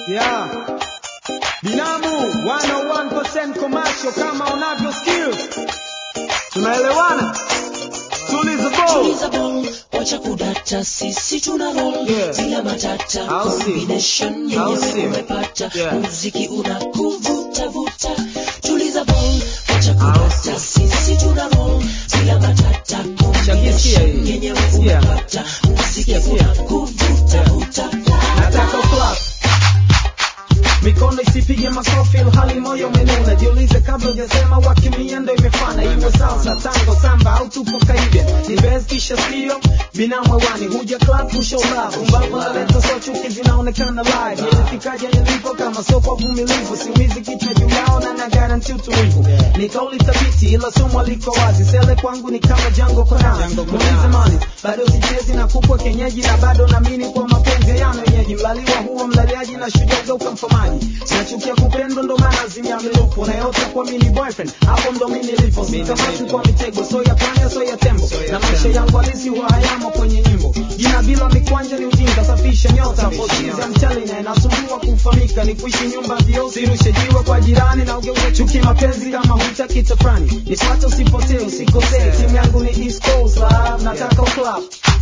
Yeah. Binamu 101% commercial kama unavyo skill. Tunaelewana? Tuliza ball. Tuliza ball, wacha kudata, sisi tuna roll Yeah. bila matata, Au si? combination Au si? yenyewe umepata, Yeah. muziki unakuvuta vuta. Tuliza ball, wacha Au kudata, sisi tuna roll bila matata, Shakisikia combination hii. yenyewe Sikia. umepata, muziki Sikia, sikia. unakuvuta vuta. Nataka clap. Mikono isipige makofi hali moyo umenuna. Jiulize kabla hujasema wakimia ndo imefana. Iwe salsa, tango, samba au tupo Caribbean. Ni best kisha sio binamu hewani. Huja club kushow love. Umbavu naleta so chuki zinaonekana live. Nilifikaje nilipo kama soko uvumilivu. Siumizi kichwa juu yao na na guarantee utulivu. Ni kauli thabiti ila somo liko wazi. Sele kwangu ni kama jango kona. Muulize mali. Bado sichezi na kupwa kenyeji na bado naamini kwa mapenzi yana wenyeji. Mlaliwa huo mlaliaji na shujaa ukamfamaji. Nachukia kupendwa ndo maana zimia milupo. Na yote kwa mini boyfriend. Hapo ndo mimi nilipo. Sikamati kwa mitego. So ya panya so ya tembo. Na maisha yangu halisi huwa hayamo kwenye nyimbo. Jina bila mikwanja ni ujinga. Safisha nyota. Posizi ya mchali na inasumbua kufahamika. Ni kuishi nyumba vio. Sirushe jiwe kwa jirani na ugeuze chuki mapenzi kama hutaki tafrani. Nifuate usipotee usikosee. Timu yangu ni East Coast Lab. Nataka club.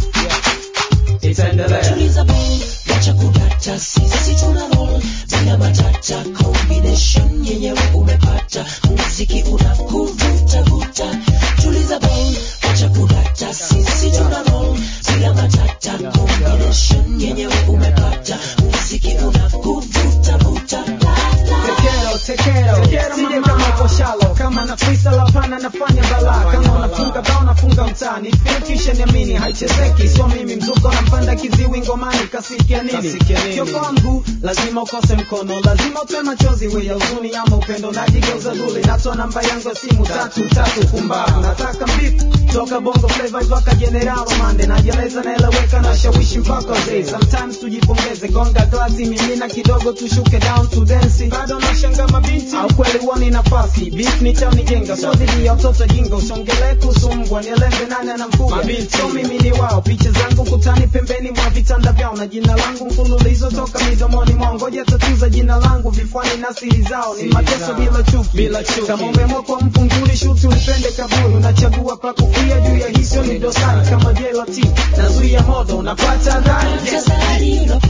Itaendelea. Tuliza ball, wacha kudata, sisi tuna roll bila matata, combination yenyewe umepata, muziki unakuvuta vuta. Tuliza ball, wacha kudata, sisi tuna roll bila matata, combination yenyewe umepata, muziki unakuvuta vuta. La, la. Tekero, tekero, tekero sije kama poshalo kama na frisa la pana nafanya balaa kama unafunga bao nafunga mtaani feel kisha niamini haichezeki sio mimi mzuko nampanda kiziwi ngomani kasikia nini sio kwangu lazima ukose mkono lazima utoe machozi we ya huzuni ama upendo najigeuza duli natoa namba yangu ya simu tatu tatu kumbavu nataka mbifu toka bongo flavor mpaka general mande najeleza naeleweka na shawishi mpaka zee sometimes tujipongeze gonga glasi mimina kidogo tushuke down to dance bado nashanga mabinti au kweli uoni nafasi beef ni chao nijenga so dhidi ya watoto jinga usongele kusumbwa nielembe nani anamfuga so mimi ni wao picha zangu kutani pembeni mwa vitanda vyao na jina langu mfululizo toka midomoni mwao ngoja tatuza jina langu vifuani na siri zao ni mateso bila chuki bila chuki kama umeamua kwa mfunguli shuti ulipende kaburi unachagua pa kufia juu ya hizo ni dosari kama jelati nazuia moto unapata dhani yes. Tazari,